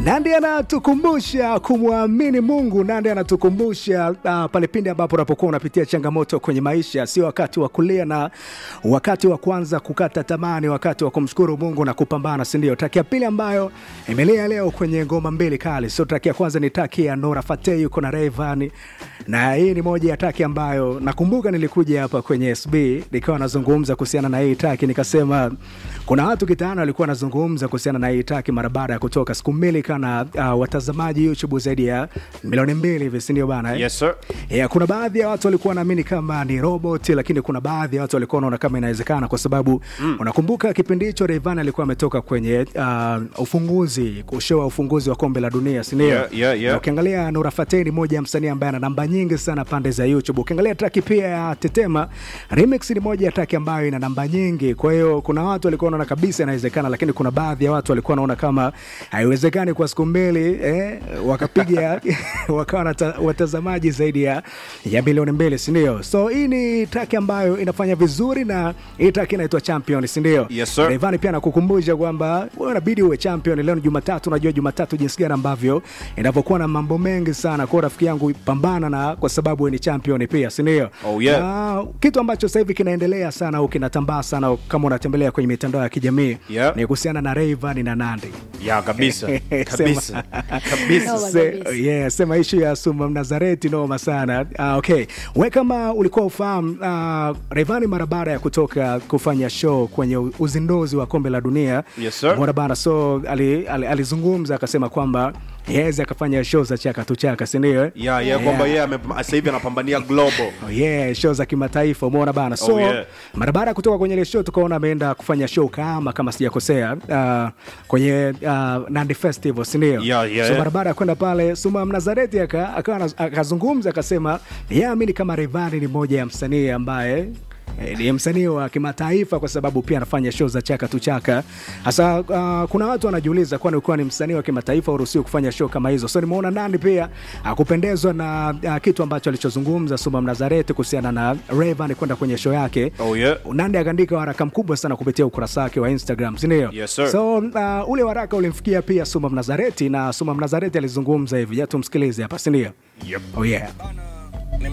Nandi anatukumbusha kumwamini Mungu. Nandi anatukumbusha uh, pale pindi ambapo unapokuwa unapitia changamoto kwenye maisha, sio wakati wa kulia na wakati wa kwanza kukata tamani, wakati wa kumshukuru Mungu na kupambana, si ndio? Traki ya pili ambayo imelia leo kwenye ngoma mbili kali, sio traki ya kwanza, ni traki ya Nora Fatei yuko na Rayvanny, na hii ni moja ya traki ambayo nakumbuka nilikuja hapa kwenye SB nikawa nazungumza kuhusiana na hii traki, nikasema kuna watu kitaani walikuwa wanazungumza kuhusiana na hii traki mara baada ya kutoka siku mbili kana uh, watazamaji YouTube zaidi ya milioni mbili hivi, si ndio bana eh? Yes, sir. Yeah, kuna baadhi ya watu walikuwa wanaamini kama ni robot, lakini kuna baadhi ya watu walikuwa wanaona kama inawezekana, kwa sababu mm. unakumbuka kipindi hicho Rayvanny alikuwa ametoka kwenye uh, ufunguzi kushoa ufunguzi wa kombe la dunia, si ndio? Yeah, yeah, yeah. Na ukiangalia Nura Fatei ni moja ya msanii ambaye ana namba nyingi sana pande za YouTube. Ukiangalia traki pia ya Tetema Remix ni moja ya traki ambayo ina namba nyingi, kwa hiyo kuna watu walikuwa wanaona kabisa inawezekana, lakini kuna baadhi ya watu walikuwa wanaona kama haiwezekani kwa siku mbili eh, wakapiga wakawa na ta- watazamaji zaidi ya, ya milioni mbili, si ndio? So hii ni traki ambayo inafanya vizuri na hii traki inaitwa Champion, si ndio? Yes, sir. Rayvanny pia nakukumbusha kwamba wewe unabidi uwe champion. Leo ni Jumatatu, unajua Jumatatu jinsi gani ambavyo inavyokuwa na mambo mengi sana. Kwa hiyo rafiki yangu, pambana na kwa sababu wewe ni champion pia, si ndio? Oh, yeah. Na kitu ambacho sasa hivi kinaendelea sana au kinatambaa sana kama unatembelea kwenye mitandao ya kijamii Yeah. ni kuhusiana na Rayvanny na Nandy. Ya kabisa. Kabisa. Kabisa. Noma Se, kabisa. yeah, sema ishu ya Suma Mnazareti noma sana. Uh, okay. We kama ulikuwa ufahamu uh, Rayvanny mara baada ya kutoka kufanya show kwenye u- uzinduzi wa kombe la dunia Yes, sir. Mbona bana, so ali- ali- alizungumza akasema kwamba yaweza akafanya show za chaka tu chaka, si ndio? Ya, ya kwamba yeye ame- sasa hivi anapambania global. Oh, yeah, show za kimataifa umeona bana so Oh, yeah. mara baada ya kutoka kwenye ile show tukaona ameenda kufanya show kama kama sijakosea uh, kwenye uh, Nandi Festival si ndio? Yeah, yeah, so yeah. mara baada ya kwenda pale Suma Mnazareti aka- akawa anaz- akazungumza akasema yeye amini kama Rayvanny ni moja ya msanii ambaye eh, ni msanii wa kimataifa kwa sababu pia anafanya show za chaka tu chaka. Hasa uh, kuna watu wanajiuliza kwani ukiwa ni msanii wa kimataifa uruhusiwi kufanya show kama hizo. So nimeona Nandi pia akupendezwa na uh, kitu ambacho alichozungumza Suma Mnazareti kuhusiana na Rayvanny kwenda kwenye show yake. Oh, yeah. Nandi akaandika waraka mkubwa sana kupitia ukurasa wake wa Instagram, si ndio? Yes, sir. So uh, ule waraka ulimfikia pia Suma Mnazareti na Suma Mnazareti alizungumza hivi, ja tumsikilize hapa, si ndio? Yep. Oh yeah. Bana,